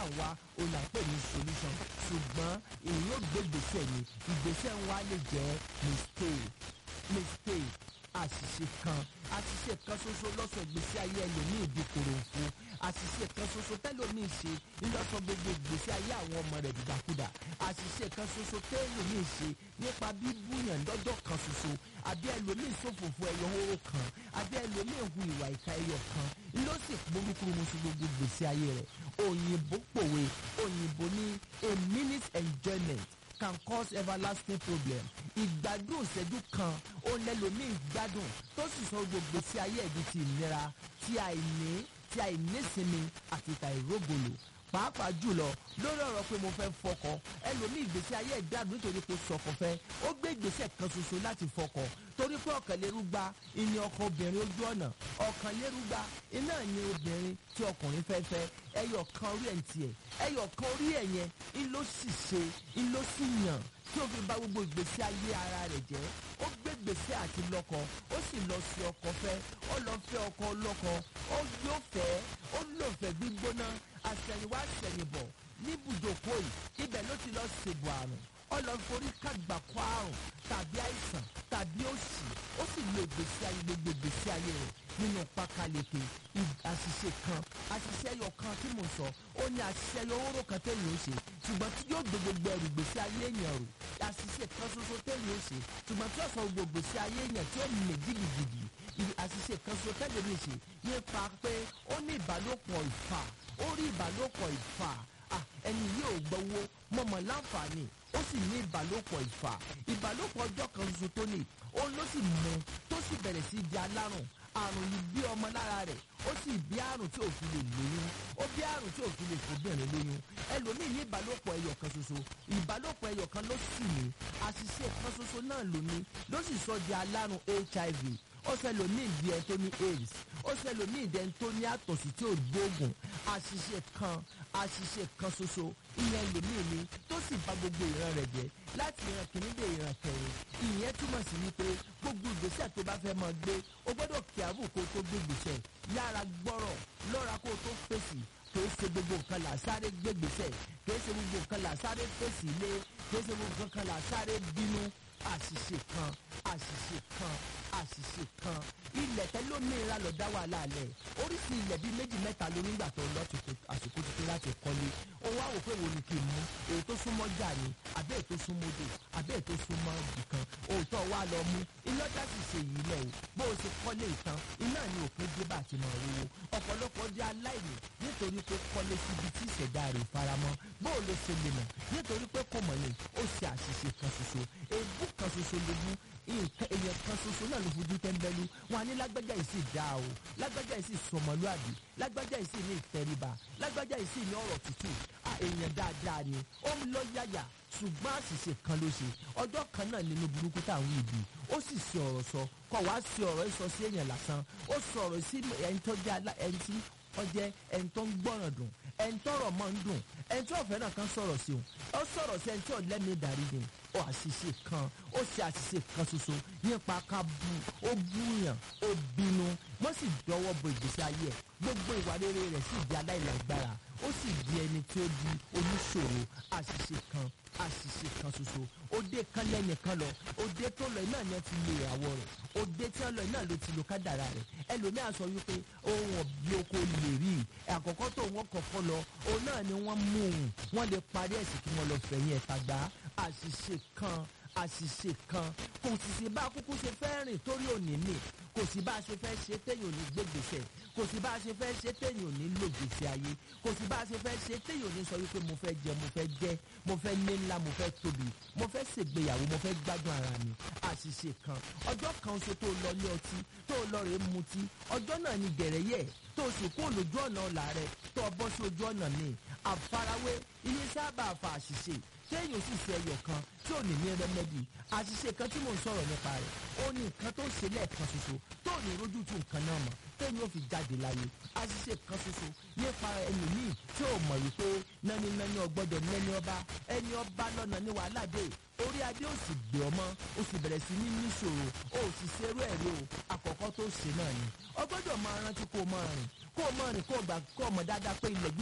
ń wá òun là ń pè ní solution ṣùgbọ́n èyí yóò gbé ìgbésẹ̀ ni ìgbésẹ̀ ń wá lè jẹ́ mistake mistake àṣìṣe kan àṣìṣe kan ṣoṣo lọ́sọ̀ ìgbésí ayé ẹlòmíì di kòròǹfò àṣìṣe kan ṣoṣo tẹ́lòmíì ṣe ńlọ́sọ̀ gbogbo ìgbésí ayé àwọn ọmọ rẹ̀ dìdàkudà àṣìṣe kan ṣoṣo tẹ́lòmíì ṣe nípa bíbúyàn lọ́jọ́ kan ṣoṣo àbí ẹlòmíì ṣòfòfò ẹyọ hóró kan àbí ẹlòmíì hu ìwà ìka ẹyọ kan ló sì gbórúkúrú mu sí gbogbo ìgbésí ayé rẹ̀ òyìnbó pòwe òyìnbó ní a minute enjoyment can cause everlasting problem ìgbádùn ìṣẹ́jú kan ó lẹ́lòmíì gbádùn tó sì sọ gbogbo sí ayé ẹ̀dí ti ìnira tí àìní tí àìnísinmi àti tàìrógolo pàápàá jùlọ lórí ọ̀rọ̀ pé mo fẹ́ fọkọ ẹlòmíì ìgbésí ayé ìgbádùn nítorí pé sọkọ fẹ́ ó gbé ìgbésẹ̀ kan ṣoṣo láti fọkọ torí pé ọ̀kànlérúgba ìní ọkọ obìnrin ojú ọ̀nà ọ̀kànlérúgba iná ní obìnrin tí ọkùnrin fẹ́ fẹ́ ẹyọ kan orí ẹ̀ ń tiẹ̀ ẹyọ kan orí ẹ̀ yẹn ń ló sì ṣe ń ló sì yàn tí ó fi bà gbogbo ìgbésí ayé ara rẹ̀ jẹ́ ó gbé gbèsè àti lọ́kọ ó sì lọ sí ọkọ fẹ́ ó lọ fẹ́ ọkọ lọ́kọ ó yóò fẹ́ ó lò fẹ́ gbígbóná àṣẹ̀yìnwá àṣẹ̀yìnbọ̀ níbùdókò yìí ibẹ̀ ló ti lọ ṣèbò àrùn ó lọ forí kàgbà kó àrùn tàbí àìsàn tàbí òṣì ó sì lo ìgbésí ayé gbogbo ìgbésí ayé rẹ̀ nínú pákáleke àṣìṣe kan àṣìṣe ẹyọ kan tí mo sọ ó ní àṣìṣe ẹyọ owóró kan téèyàn ó ṣe ṣùgbọ́n tí yóò gbé gbogbo ẹrù ìgbésí ayé èèyàn rò àṣìṣe kan ṣoṣo téèyàn ó ṣe ṣùgbọ́n tí yóò sọ gbogbo ìgbésí ayé èèyàn tí ó mè gidigidi àṣìṣe kan ṣoṣo téèyàn ó ṣe nípa pé ó ní ìbálòpọ̀ ìfà ó rí ìbálòpọ̀ ìfà ẹni yìí ò gbowó mọ̀mọ́ láǹfààní ó sì ní ìbálòpọ̀ ìfà ìbálòpọ̀ ọjọ́ kan ṣoṣo tó ní òun ló sì mú tó sì bẹ̀rẹ̀ sí di alárùn àrùn yìí bí ọmọ lára rẹ̀ ó sì bí àrùn tí ò fi lè lóyún ó bí àrùn tí ò fi lè fòbìnrin lóyún ẹlòmíì ní ìbálòpọ̀ ẹyọ kan ṣoṣo ìbálòpọ̀ ẹyọ kan ló sì ní àṣìṣe kan ṣoṣo náà ló ní ló sì sọ di alárùn hiv ó ṣẹlòmíì di ẹni tó ní aids ó ṣẹlòmíì di ẹni tó ní àtọ̀sí tí ò gbóògùn àṣìṣe kan àṣìṣe kan ṣoṣo ìyẹn lòmíì ni tó sì bà gbogbo ìran rẹ̀ jẹ́ láti ìran kìíní dé ìran kẹrin ìyẹn túmọ̀ sí wípé gbogbo ìgbésẹ̀ tó bá fẹ́ máa gbé o gbọ́dọ̀ kí àbù kó tó gbé ìgbésẹ̀ yára gbọ́rọ̀ lọ́ra kó tó fèsì kìí ṣe gbogbo nǹkan là sáré gbégbèsè kìí ṣe gbogbo nǹkan là sáré fèsì lé kìí ṣe gbogbo nǹkan là sáré bínú àṣìṣe kan àṣìṣe kan àṣìṣe kan ilẹ̀ tẹ́lómìnira lọ dá wàhálà lẹ̀ oríṣi ilẹ̀ bíi méjì mẹ́ta ló nígbà tó ń lọ àsìkò tuntun láti kọ́lé òun á wò pé wo ni kí n mú èyí tó súnmọ́ jà ni àbẹ́ èyí tó súnmọ́ odò àbẹ́ èyí tó súnmọ́ ibìkan òótọ́ wa lọ mú iná já sì ṣe yìí lẹ̀ o bó o ṣe kọ́lé ìtàn iná ni òpin dé bá ti mọ̀ owó ọ̀pọ̀lọpọ̀ jẹ́ aláìní nítorí pé kọ́lé síbi tí ìṣẹ̀dá rẹ̀ faramọ́ bó o lè ṣe lè mọ̀ nítorí pé kò mọ̀ ni ó ṣe àṣìṣe kan ṣoṣo èébú kan ṣoṣo ló mú nǹkan èèyàn kan ṣoṣo náà ló fojú tẹ́ńbẹ́lú wọn á ní lágbájá yìí sì dáa o lágbájá yìí sì sọmọlúàbí lágbájá yìí sì ní ìtẹríba lágbájá yìí sì ní ọ̀rọ̀ tútù à èèyàn dáadáa ni ó ń lọ yáyà ṣùgbọ́n àṣìṣe kan ló ṣe ọjọ́ kan náà nínú burúkú táwọn ìbí ó sì ṣe ọ̀rọ̀ sọ kọ̀ wá sí ọ̀rọ̀ sọ sí èèyàn lásán ó sọ ọ̀rọ̀ sí ẹni tó jẹ́ ẹni tí ó jẹ́ ẹni tó ń gbọ́ràn dùn ẹni tọ́rọ̀ máa ń dùn ẹni tí ọ̀fẹ́ náà kan sọ̀rọ̀ sí òun ó sọ̀rọ̀ sí ẹni tí ò lẹ́mìí darí ni ó àṣìṣe kan ó ṣe àṣìṣe kan ṣoṣo nípa ká bu ó búyàn ó bínú wọ́n sì dọwọ́ bo ìgbésí ayé ẹ̀ gbogbo ìwà rere rẹ̀ sì di aláìlágbára ó sì di ẹni tí ó di oníṣòro àṣìṣe kan àṣìṣe kan ṣoṣo òde kan lẹ́nìkan lọ òde tó lọ náà ni wọ́n ti lo ìràwọ̀ rẹ̀ òde tí wọ́n lọ náà ló ti lo kádàrà rẹ̀ ẹlòmíà sọ wípé ohun ọ̀bí oko lè rí i àkọ́kọ́ tó wọ́n kọ́kọ́ lọ òun náà ni wọ́n mú un wọ́n lè parí ẹ̀sìn kí wọ́n lọ fẹ̀yìn ẹ̀ta gbá àṣìṣe kan àṣìṣe kan kò sì sí bá kúkú ṣe fẹ́ rìn torí òní nì kò sí bá a ṣe fẹ́ ṣe téèyàn ò ní gbégbèsè kò sí bá a ṣe fẹ́ ṣe téèyàn ò ní lògbèsè ayé kò sí bá a ṣe fẹ́ ṣe téèyàn ò ní sọ wípé mo fẹ́ jẹ mo fẹ́ jẹ mo fẹ́ ní ńlá mo fẹ́ tóbi mo fẹ́ ṣègbéyàwó mo fẹ́ gbádùn ara mi àṣìṣe kan ọjọ́ kan ṣe tó lọ ní ọtí tó lọ rèé mutí ọjọ́ náà ni gẹ̀rẹ́yẹ̀ tó sì kó lójú ọ̀nà ọ̀la rẹ̀ tó bọ́ sí ojú ọ̀nà míì àfarawé ilé sábà fa àṣìṣe téèyàn sì ṣe ẹyọ kan tí ò ní ní rẹmẹdì àṣìṣe kan tí mò ń sọ̀rọ̀ nípa rẹ̀ ó ní nǹkan tó ṣe lẹ́ẹ̀kan ṣoṣo tó ní rojú tu nǹkan náà mọ̀ téèyàn ò fi jáde láyé àṣìṣe kan ṣoṣo nípa ẹlòmíì tí ò mọ̀ wípé nánínáni ọgbọ́dọ̀ nẹ́ni ọba ẹni ọba lọ́nà ní wàhálà dé orí adé ò sì gbé ọmọ ó sì bẹ̀rẹ̀ sí ní níṣòro ó sì ṣerú ẹ̀rí o àkọ́kọ́ tó ṣe náà ni ọgbọ́dọ̀ máa rántí kó o máa rìn kó o máa rìn kó o gbà kó o mọ̀ dáadáa pé ilẹ̀ gbí